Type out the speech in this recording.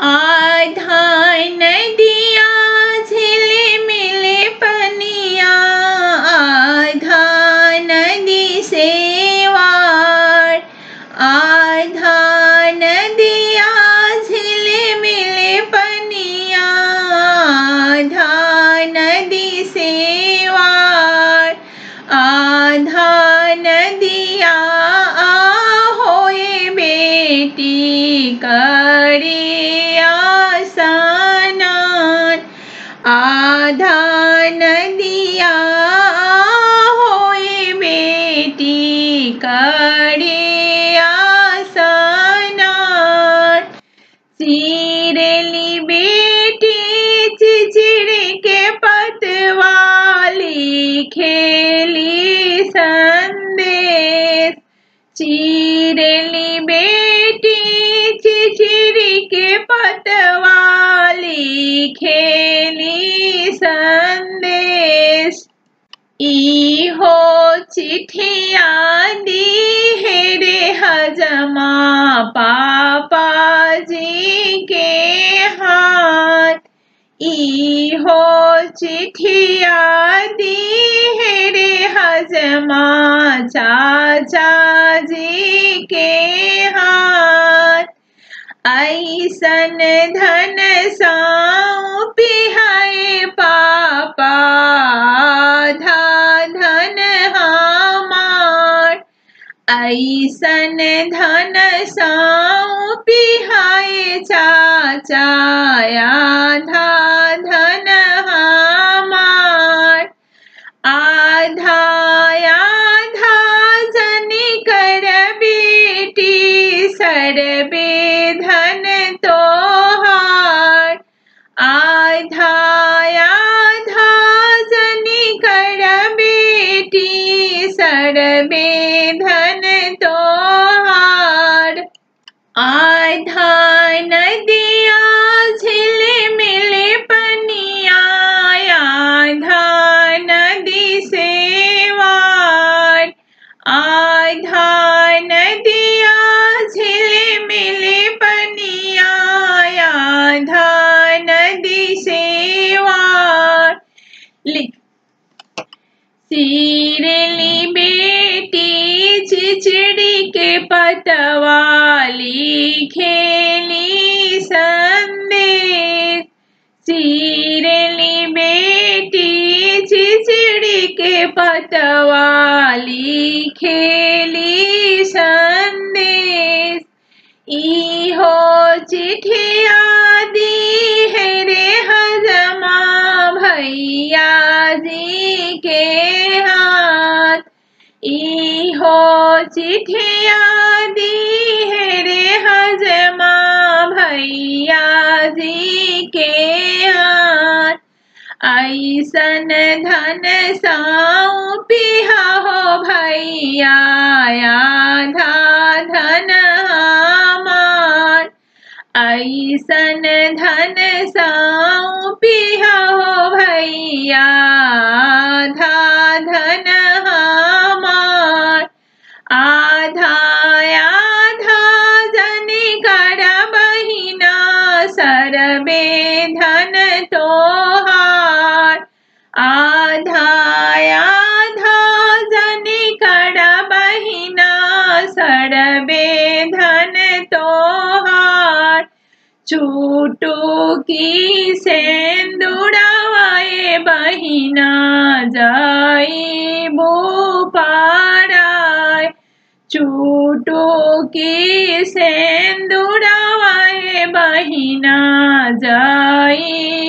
आधा नदिया झिले मिले पनिया आधा नदी से वार आधा नदिया झिले मिले पनिया आधा नदी से वार आधा नदिया होए बेटी करिया सनान आधा नदिया होए बेटी करिया सनान सीरेली बेटी चिचिड़ी के पतवाली खेली संदेश चीरेली बेटी चिचिड़ी के पतवाली खेली संदेश इहो चिठिया दी है रे हजमा पापा जी के हाथ इहो चिठिया दी है रे हजमा चाचा जी के हाथ ऐसन धन साऊ पिहाए पापा आधा धन हमार ऐसन धन साऊ पिहाए चाचा आधा धन हमार आधा आधा जनी कर बेटी सरबे धन तोहार आधा आधा जनी कर बेटी सरबे धन तोहार आधा नदिया झिले मिले पनिया आधा नदी से वार आधा नदिया झिले मिले पनिया आधा नदी से वार लिख सीरली बेटी चिचड़ी के पतवाली खेली संदेश सीरली बेटी चिचड़ी के पतवाली खेली संदेश इहो चिठिया दी है रे हजमा भैया जी के हाथ इहो चिठिया दी है रे हजमा भैया जी के हाथ ऐसन धन साऊ पिहा हो भैया आधा धन हमार ऐसन धन साऊ पिहा हो भैया आधा धन हमार आधा आधा जनी कर बहिना सरबे धन तोहार आधा आधा जनी कर बहिना सरबे धन तोहार छूटू की सेंदुड़ावाए बहिना जाई बो पाराय चूटो की सेंदुड़ावाए बहिना जाई